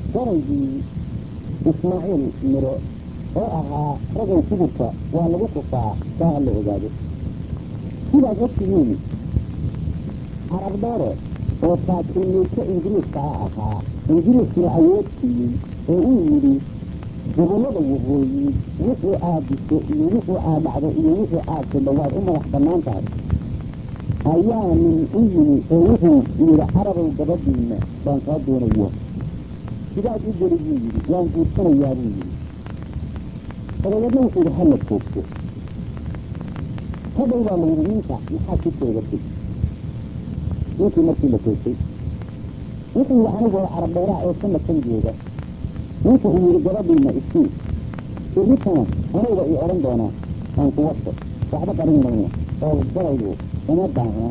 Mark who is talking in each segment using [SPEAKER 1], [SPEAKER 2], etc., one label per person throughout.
[SPEAKER 1] garaygii ismaaciil miro oo ahaa ragay sugurka waa lagu kufaa saa ha la ogaado sidaad ogtihiin carab dheere oo taajilmiidka ingiriiska ah ahaa ingiriiskuna awood siiyey oo uu yidhi gobollada waqooyi wixii aad diso iyo wixii aad dhacdo iyo wixii aad tidho waad u madax bannaan tahay ayaa nin u yimi oo wuxuu yidhi carabow gabadhiina baan kaa doonaya sidaad u geli buu yidhi waan guursanayaa buu yidhi dabadeedna wuxuu yidhi hala joogto hadhow baa la yidhi ninka maxaad ku toogatay ninkii markii la toogtay wuxuu yidhi anigoo carab dheeraha ee sanadkan jooga ninka uu yidhi gabadhiina isii irritana anuga ii odhan doonaa aan ku wato waxba qarin mayno oo gabaygu uma baahna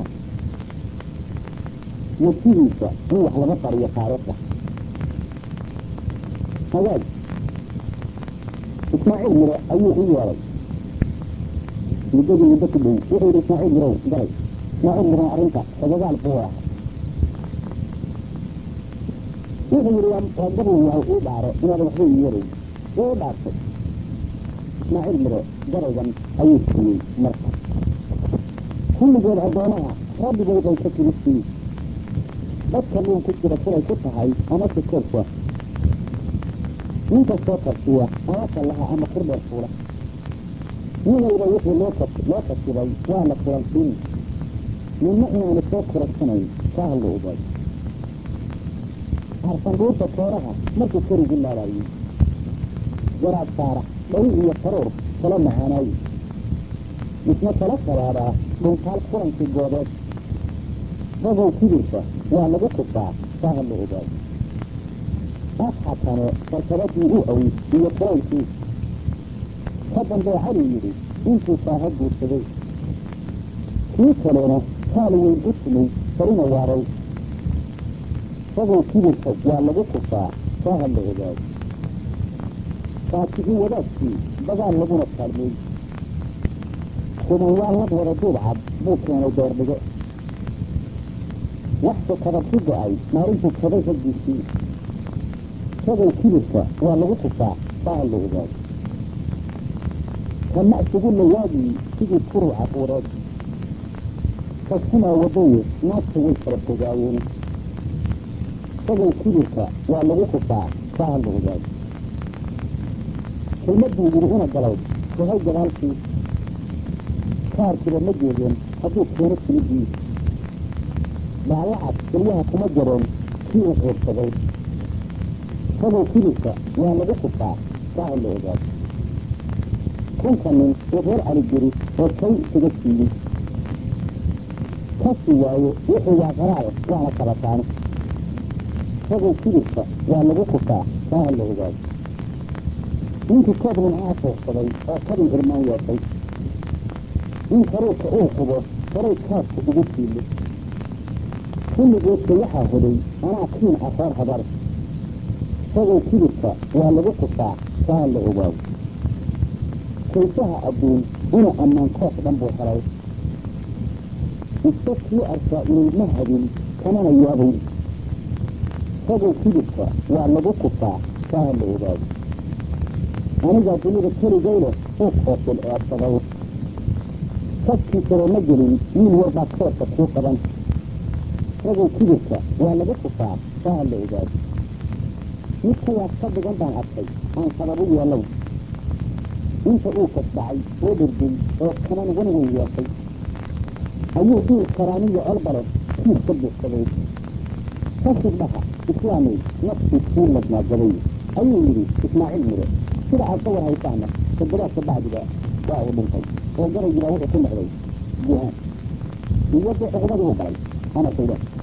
[SPEAKER 1] wasihiisa in wax laga qariyo taariikhda hagaag ismaaciil miro ayuu u yeeray muddadii muddo ku dhow wuxuu yidhi ismaaciil mirow galay ismaaciil miro arrinta xogagaal buu ahaa wuxuu yidhi waa gabow yahay ii dhaaro inaad waxba ii yeerayn wuu u dhaartay ismaaciil miro garaygan ayuu siiyey marka kulligood addoomaha rabbigood ay ka tiristii dadka luun ku jira siday ku tahay ama sikoorka ninka soo karsiya ama kallaha ama kurdheer fuula nin waliba wixii loo loo kasibay waa la kulansiin ninna inaanu soo kuragsanayn kaa ha la ogaado arsanduurta kooraha markuu korigu laalaayey garaad saarax dhari iyo faruur kala macaanaaye isna kala sabaadaa dhuntaal kulankii goobeed ragow kibirka waa lagu kufaa kaa ha la ogaado asxatane sarkabadii u awey iyo kulaylkii ka dambee cali yidhi intuu saaha guursaday kii kalena kaal weyn u tumay farina waaray ragow kibirka waa lagu kufaa kaa ha la ogaado faatixii wadaadkii dagaal laguna kaalmeey kumanyaal nag wada duub cad buu keenay doordhigo waxse kabadku go-ay maalintuu kabay raggiisii ragow kibirka waa lagu kufaa kaa ha la ogaado kama isugu lawaagii sidii kuru caquureed kaskumaa wadaye naagta way kala fogaayeen ragow kibirka waa lagu kufaa kaa ha la ogaado kelmaduu yidhi ina galay sahay gadaalkii kaarkiba ma joogeen hadduu keeno kilidii dhaawacad kelyaha kuma jareen kii uu quursaday ragow kibirka waa lagu kufaa kaa ha la ogaado kunka nin uu reer cali jiri oo kay isaga siiyey kasi waaye wuxuu waa qaraar waana kabataane ragow kibirka waa lagu kufaa kaa ha la ogaado ninkii koob nimcaa fuuqsaday oo kabin irmaan yeeshay in karuurka uu qubo horay kaadka ugu siilo kulligoodka waxaa hoday anaa kiin ah reer habar ragow kibirka waa lagu kufaa kaa ha la ogaado kaysaha adduun una ammaan koos dhan buu helay iska kii arkaa inayma hadin kamana yaabayn ragow kibirka waa lagu kufaa kaa ha la ogaado anigaa dunida keligay leh uu koosil eebsaday kaskiisaba ma gelin wiil warbaa koorka kuu qaban ragow kibirka waa lagu kufaa kaa ha la ogaado mid kayaas ka dhigan baan arkay aan sababu yeelow inta uu kasbacay oo dhirgay oo kaman wanagan yeeshay ayuu diil karaaniyo colbale kiis ka buuxsaday kasig dhaha islaamay naftii kuu ladnaagaday ayuu yidhi ismaaciil miro sida aad ka war haysaana toddobaadka bacdiga waa uu dhintay oo garaygiibaa wuxuu ku noqday guhaan iyo dee cuqubadii u galay ama shaydaan